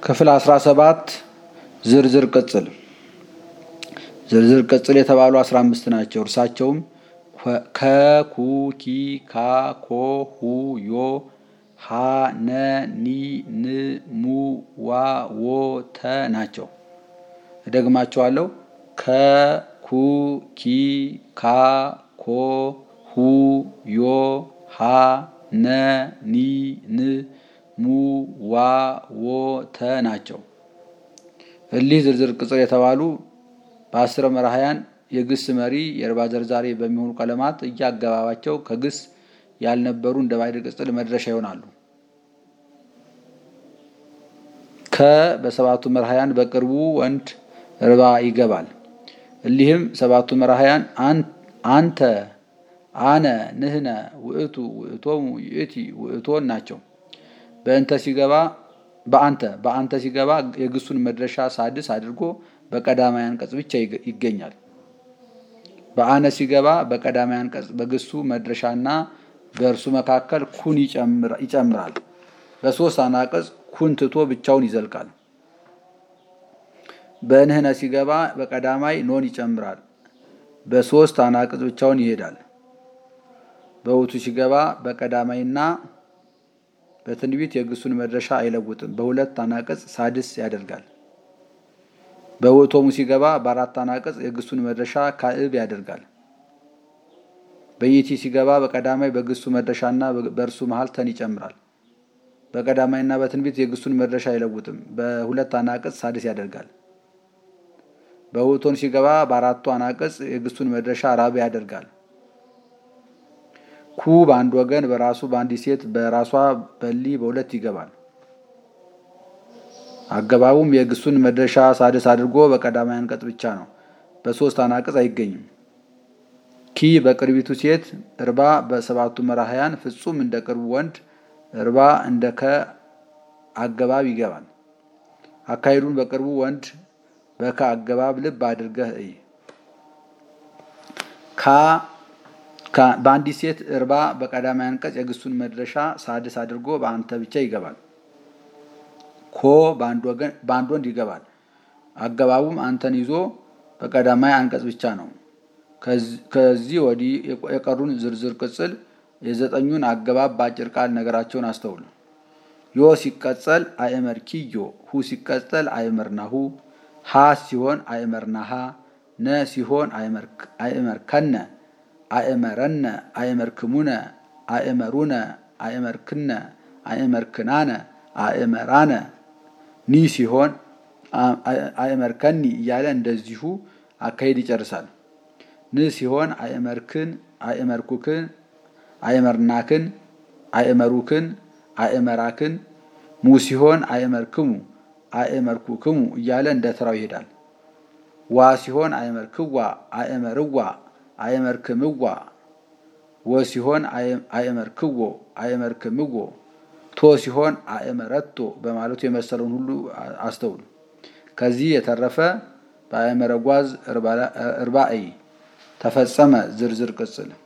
ክፍል 17 ዝርዝር ቅጽል ዝርዝር ቅጽል የተባሉ 15 ናቸው። እርሳቸውም ከ፣ ኩ፣ ኪ፣ ካ፣ ኮ፣ ሁ፣ ዮ፣ ሀ፣ ነ፣ ኒ፣ ን፣ ሙ፣ ዋ፣ ዎ፣ ተ ናቸው። እደግማቸዋለሁ። ከ፣ ኩ፣ ኪ፣ ካ፣ ኮ፣ ሁ፣ ዮ፣ ሀ፣ ነ፣ ኒ፣ ን፣ ሙ፣ ዋ፣ ዎ፣ ተ ናቸው። እሊህ ዝርዝር ቅጽል የተባሉ በአስረ መራሕያን የግስ መሪ የእርባ ዘርዛሪ በሚሆኑ ቀለማት እያገባባቸው ከግስ ያልነበሩ እንደ ባዕድ ቅጽል መድረሻ ይሆናሉ። ከ በሰባቱ መራሕያን በቅርቡ ወንድ እርባ ይገባል። እሊህም ሰባቱ መራሕያን አንተ፣ አነ፣ ንህነ፣ ውእቱ፣ ውእቶሙ፣ ይእቲ፣ ውእቶን ናቸው። በእንተ ሲገባ በአንተ በአንተ ሲገባ የግሱን መድረሻ ሳድስ አድርጎ በቀዳማይ አንቀጽ ብቻ ይገኛል። በአነ ሲገባ በቀዳማይ አንቀጽ በግሱ መድረሻና በእርሱ መካከል ኩን ይጨምራል። በሶስት አናቅጽ ኩን ትቶ ብቻውን ይዘልቃል። በንህነ ሲገባ በቀዳማይ ኖን ይጨምራል። በሶስት አናቅጽ ብቻውን ይሄዳል። በውቱ ሲገባ በቀዳማይና በትንቢት የግሱን መድረሻ አይለውጥም። በሁለት አናቅጽ ሳድስ ያደርጋል። በውእቶሙ ሲገባ በአራት አናቅጽ የግሱን መድረሻ ካዕብ ያደርጋል። በይቲ ሲገባ በቀዳማይ በግሱ መድረሻና በእርሱ መሀል ተን ይጨምራል። በቀዳማይና በትንቢት የግሱን መድረሻ አይለውጥም። በሁለት አናቅጽ ሳድስ ያደርጋል። በውእቶን ሲገባ በአራቱ አናቅጽ የግሱን መድረሻ ራብ ያደርጋል። ኩ በአንድ ወገን በራሱ በአንዲት ሴት በራሷ በሊ በሁለት ይገባል። አገባቡም የግሱን መድረሻ ሳድስ አድርጎ በቀዳማይ አንቀጽ ብቻ ነው። በሶስት አናቅጽ አይገኝም። ኪ በቅርቢቱ ሴት እርባ በሰባቱ መራሕያን ፍጹም እንደ ቅርቡ ወንድ እርባ እንደ ከ አገባብ ይገባል። አካሄዱን በቅርቡ ወንድ በከ አገባብ ልብ አድርገህ እይ። ካ በአንዲት ሴት እርባ በቀዳማይ አንቀጽ የግሱን መድረሻ ሳድስ አድርጎ በአንተ ብቻ ይገባል። ኮ በአንድ ወንድ ይገባል። አገባቡም አንተን ይዞ በቀዳማይ አንቀጽ ብቻ ነው። ከዚህ ወዲህ የቀሩን ዝርዝር ቅጽል የዘጠኙን አገባብ በአጭር ቃል ነገራቸውን አስተውሉ። ዮ ሲቀጸል አእመር ኪዮ፣ ሁ ሲቀጸል አእመር ናሁ፣ ሀ ሲሆን አእመር ናሃ፣ ነ ሲሆን አእመር ከነ፣ አእመረነ፣ አእመር ክሙነ፣ አእመሩነ፣ አእመር ክነ፣ አእመር ክናነ፣ አእመራነ፣ ኒ ሲሆን አእመር ከኒ እያለ እንደዚሁ አካሄድ ይጨርሳል። ን ሲሆን አእመርክን፣ አእመርኩክን፣ አእመርናክን፣ አእመሩክን፣ አእመራክን፣ ሙ ሲሆን አእመርክሙ፣ አእመርኩክሙ እያለ እንደ ተራው ይሄዳል። ዋ ሲሆን አእመርክዋ፣ አእመርዋ፣ አእመርክምዋ፣ ወ ሲሆን አእመርክዎ፣ አእመርክምዎ፣ ቶ ሲሆን አእመረቶ በማለቱ የመሰለውን ሁሉ አስተውሉ። ከዚህ የተረፈ በአእመረ ጓዝ እርባዕ ተፈጸመ ዝርዝር ቅጽል